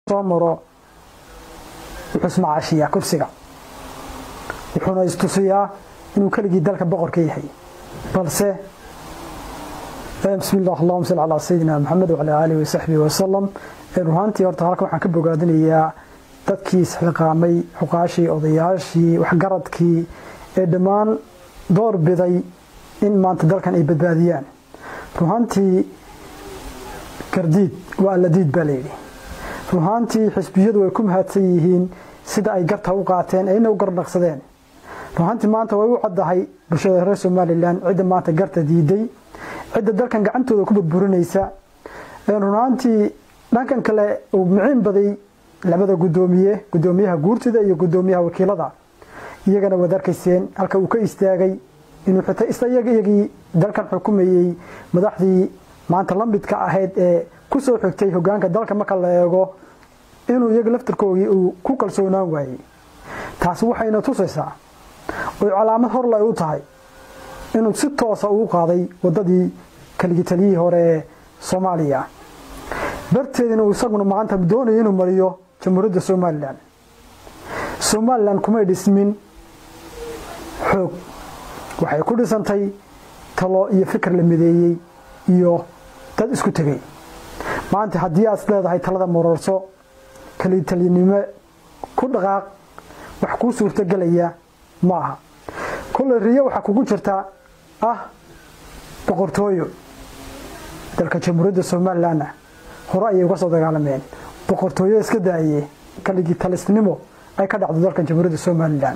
soo maro wuxuu ismacaashiyaa kursiga wuxuuna istusiyaa inuu keligii dalka boqor ka yahay balse bismi llah allahuma salli calaa sayidina maxamed wacalaa aalihi wasaxbihi wasalam ruhaantii horta halkan waxaan ka bogaadinayaa dadkii isxiqaamay xuqaashii odayaashii waxgaradkii ee dhammaan door biday in maanta dalkan ay badbaadiyaan ruhaantii gardiid waa alladiid baa layidhi ruhaantii xisbiyadu way ku mahadsan yihiin sida ay garta u qaateen ayna u garnaqsadeen ruhaantii maanta way u caddahay bulshada reer somalilan cidda maanta garta diiday cidda dalkan gacantooda ku burburinaysa runaantii dhankan kale uu miciin baday labada gudoomiye gudoomiyaha guurtida iyo gudoomiyaha wakiilada iyagana waad arkayseen halka uu ka istaagay inuu xita isayagii dalkan xukumayey madaxdii maanta lamidka ahayd ee ku soo xigtay hogaanka dalka marka la eego inuu iyaga laftarkoogii uu ku kalsoonaan waayey taasi waxayna tusaysaa oy calaamad horle u tahay inuu si toosa uu qaaday wadadii kaligi taliyihii hore ee soomaaliya darteedina uu isaguna maanta doonayo inuu mariyo jamhuuriyadda somalilan somalilan kumay dhismin xoog waxay ku dhisantay talo iyo fikir la mideeyey iyo dad isku tegey maanta haddii aad leedahay talada marorso kalitalinimo ku dhaqaaq wax kuu suurtogelaya ma aha kolley riyo waxaa kugu jirta ah boqortooyo dalka jamhuuriyadda somalilanna hore ayay uga soo dagaalameen boqortooyo iska daaye kaligii talisnimo ay ka dhacdo dalkan jamhuuriyadda somalilan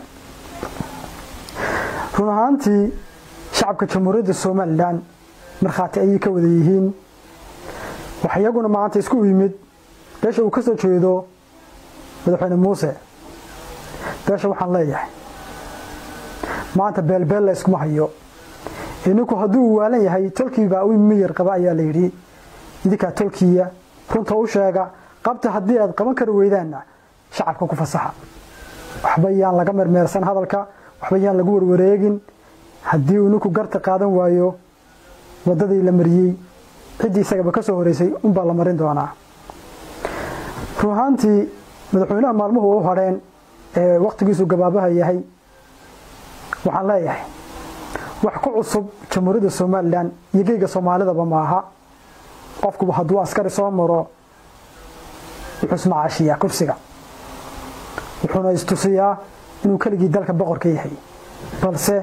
run ahaantii shacabka jamhuuriyadda somalilan markhaati ayay ka wada yihiin wax iyaguna maanta isku yimid beesha uu ka soo jeedo madaxweyne muuse beesha waxaan leeyahay maanta beelbeel la yskuma hayo ininku hadduu waalan yahay tolkiibaa u miyar qaba ayaa layidhi idinkaa tolkiya runta u sheega qabta haddii aad qaban kari weydaanna shacabka ku fasaxa waxba yaan laga mermeersan hadalka waxba yaan lagu warwareegin haddii uu ninku garta qaadan waayo wadadii la mariyey ciddii isagaba ka soo horeysay unbaa la marin doonaa run ahaantii madaxweynaha maalmuhu u hadheen ee wakhtigiisu gabaabaha yahay waxaan leeyahay wax ku cusub jamhuuriyadda somalilan iyo geyga soomaalidaba maaha qofkuba hadduu askari soo maro wuxuu ismacaashiyaa kursiga wuxuuna istusiyaa inuu keligii dalka boqor ka yahay balse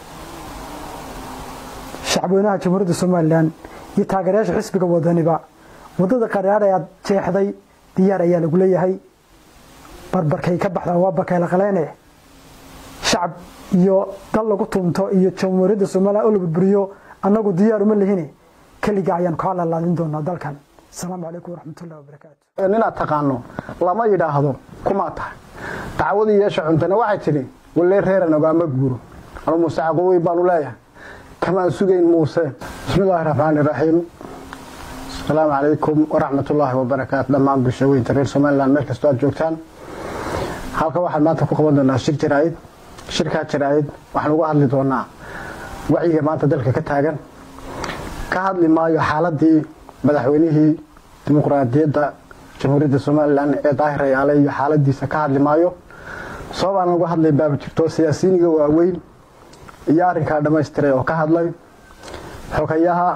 shacabweynaha jamhuuriyadda somalilan iyo taageerayaasha xisbiga wadaniba wadada qaraar ee aad jeexday diyaar ayaa lagu leeyahay barbarkay ka baxdaan waa bakayla qaleene shacab iyo dal lagu tunto iyo jamhuuriyadda somalilan oo la burburiyo annagu diyaar uma lihine keliga ayaanu kaa lalaadin doonaa dalkan asalaamu calaykum waraxmatullahi wabarakaatu ninaad taqaano lama yidhaahdo kumaa tahay dacwadii yeesha cuntana waxay tidhi wallee reeran ogaama guuro anu muuse caqowey baanu leeyahay kamaan sugayn muuse bismillaahi raxmaani raxiim asalaamu calaykum waraxmatullaahi wabarakaatu dhammaan bulsha weynta reer somalilan meel kastoo aad joogtaan halka waxaan maanta ku qaban doonaa shir jaraa'id shirkaa jaraa'id waxaan uga hadli doonaa wacyiga maanta dalka ka taagan ka hadli maayo xaaladii madaxweynihii dimuqraadiyadda jamhuuriyadda somalilan ee daahir ayaale iyo xaaladiisa ka hadli maayo sababaan uga hadlay baaba jirto siyaasiyiiniga waaweyn iyo arrinkaa dhammaystiray oo ka hadlay xogayaha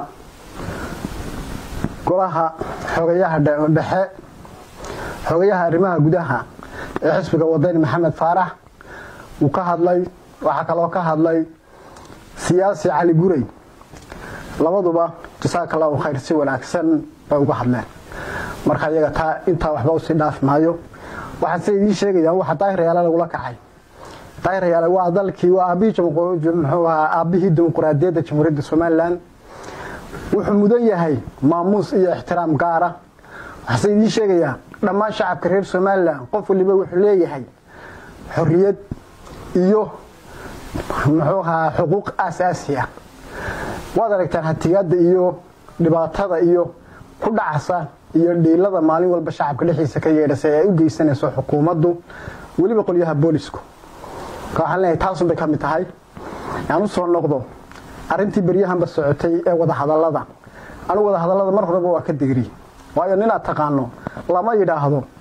golaha xogayaha dhexe xogayaha arrimaha gudaha ee xisbiga wadani maxamed faarax uu ka hadlay waxaa kaloo ka hadlay siyaasi cali gurey labaduba jasaaka allahu khayr si wanaagsan bay uga hadleen marka iyaga taa intaa waxba usii dhaaf maayo waxaan se idiin sheegayaan waxa daahirayaala lagula kacay daahirayaale waa dalkii waa aabihii muxuu ahaa aabbihii dimuqraadiyadda jamhuuriyadda somalilan wuxuu mudan yahay maamuus iyo ixtiraam gaara waxaase idiin sheegayaa dhammaan shacabka reer somalilan qof waliba wuxuu leeyahay xorriyad iyo muxuu ahaa xuquuq aasaasi ah waad aragtaan hatigaada iyo dhibaatada iyo ku dhacasa iyo dhiilada maalin walba shacabka dhexdiisa ka yeedhasa ee ay u geysanayso xukuumaddu weliba qolyaha boolisku marka waxaan leeyahay taasunbay ka mid tahay aan u soo noqdo arrintii beryahanba socotay ee wadahadallada anigu wadahadallada mar horeba waa ka degri waayo ninaad taqaano lama yidhaahdo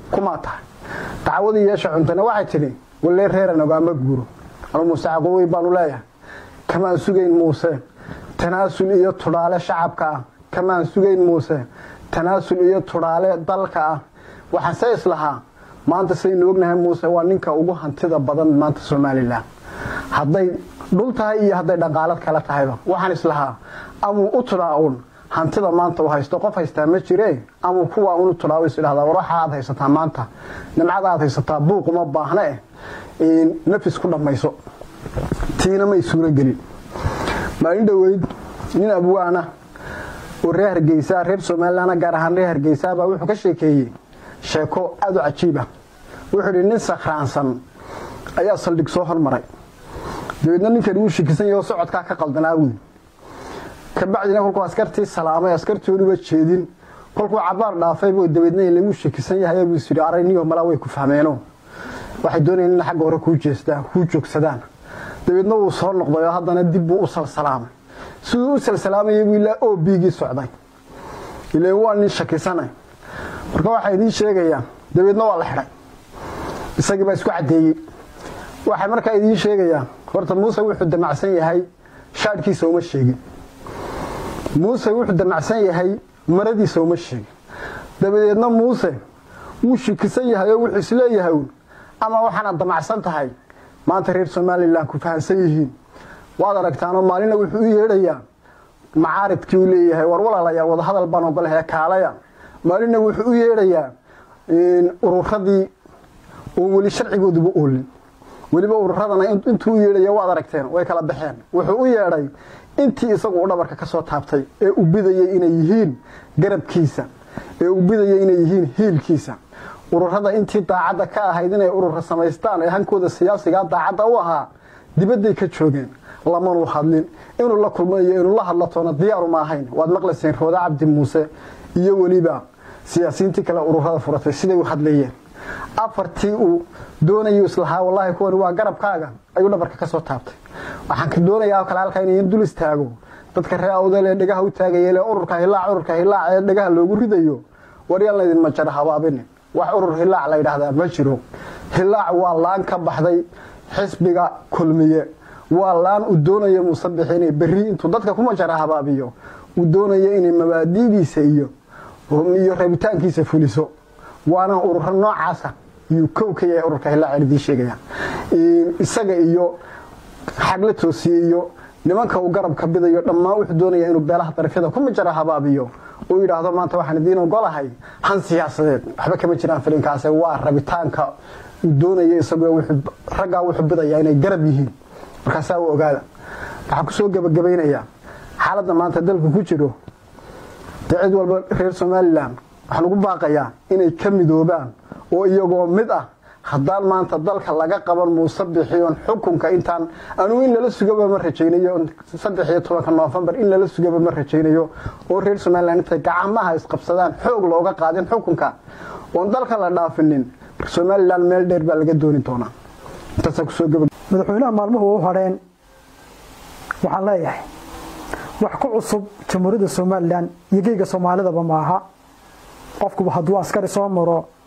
kumaa tahay dacwadii yeesha cuntana waxay tidhi wallee reeran ogaama guuro anu muuse caqowey baanu leeyahay kamaan sugayn muuse tanaasul iyo tudhaale shacabka ah kamaan sugayn muuse tanaasul iyo tudhaale dalka ah waxaan se islahaa maanta saynu ognahay muuse waa ninka ugu hantida badan maanta somalilan hadday dhul tahay iyo hadday dhaqaalad kale tahayba waxaan islahaa amuu u tudhaa uun hantida maanta uu haysto qof haystaa ma jire amuu kuwaa unu tudhaa is idhahdaa war waxa aad haysataa maanta nimcada aad haysataa buuq uma baahna eh nafis ku dhammayso tiina may suuro gelin maalin dhoweyd nin abwaana oo reer hargeysa reer somalilanna gaar ahaan reer hargeysa baa wuxuu ka sheekeeyey sheeko aada u cajiiba wuxuu idhi nin sakhraansan ayaa saldhig soo hormaray dabeedna ninkani wuu shikisan yaho socodkaa ka qaldanaa wiil kabacdina kolkuu askartii salaamay askartooduba jeedin kolkuu cabaar dhaafaybu dabeedna lagu shakisan yahay buu is yidhi arayniyo malaa way ku fahmeeno waxay doonayeen in xagga hore kuu jeestaan kuu joogsadaan dabeedna wuu soo noqday oo haddana dib buu u salsalaamay siduu u salsalaamayay buu ilaa o bigii socday ileen waa nin shakisanay marka waxaa idiin sheegayaa dabeedna waa la xidhay isagii baa isku caddeeyey waxay markaa idiin sheegayaa horta muuse wuxuu damacsan yahay shaadhkiisa uma sheegin muuse wuxuu damacsan yahay maradiisa uma sheegin dabadeedna muuse wuu shikisan yahay oo wuxuu isleeyahay uun ama waxaana damacsan tahay maanta reer somalilan ku fahamsan yihiin waad aragtaanoo maalina wuxuu u yeedhayaa macaaridkii uu leeyahay war walaalayaal wadahadal baan ogolahay kaalaya maalina wuxuu u yeedhayaa ururadii oon weli sharcigooduba oolin weliba ururadana intuu u yeedhaya waad aragteen way kala baxeen wuxuu u yeedhay intii isagu u dhabarka ka soo taabtay ee u bidayay inay yihiin garabkiisa ee u bidayay inay yihiin hiilkiisa ururada intii daacadda ka ahayd inay urura samaystaan ee hankooda siyaasigaa daacadda u ahaa dibadday ka joogeen lamanuu hadlin inuu la kulmo iyo inuu la hadla toona diyaaruma ahayn waad maqlayseen rooda cabdi muuse iyo weliba siyaasiyiintii kale ururada furatay siday u hadlayeen afartii uu doonayu islahaa wallaahi kuwani waa garabkaaga ayuu dhabarka ka soo taabtay waxaan ka doonayaa kale halkaa inayan dul istaago dadka ree awdal ee dhegaha u taagaya ururka hilaac ururka hilaac ee dhegaha loogu ridayo waryaan laydinma jara habaabinin wax urur hilaac la yidhaahdaa ma jiro hilaac waa laan ka baxday xisbiga kulmiye waa laan uu doonayo muusabix inay berri intuu dadka ku majara habaabiyo uu doonayo inay mabaadidiisa iyo iyo rabitaankiisa fuliso waana ururo noocaasa iyuu kow ka yahay ururka hilaac idiin sheegaya isaga iyo xagla toosiye iyo nimanka uu garabka bidayo dhammaan wuxuu doonaya inuu beelaha darafyada ku majara habaabiyo uu yidhaahdo maanta waxaan idiin ogolahay han siyaasadeed waxba kama jiraan filinkaas waa rabitaanka uu doonayo isagu raggaa wuxuu bidaya inay garab yihiin markaasaa u ogaada waxaan kusoo gebagabaynayaa xaaladda maanta dalku ku jiro dee cid walba reer somalilan waxaan ugu baaqayaa inay ka midoobaan oo iyagoo mid ah haddaan maanta dalka laga qaban muuse bixiyoon xukunka intaan anugu in lala sugaba ma rajaynayo saddex iyo tobanka noofembar in lala sugaba ma rajaynayo oo reer somalilan intay gacamaha isqabsadaan xoog looga qaadin xukunka oon dalka la dhaafinin somalilan meel dheer baa laga dooni doonaa intaasa kusoo gaba madaxweynaha maalmuhu u hadheen waxaan leeyahay wax ku cusub jamhuuriyadda somalilan iyo geyga soomaalidaba maaha qofkuba hadduu askari soo maro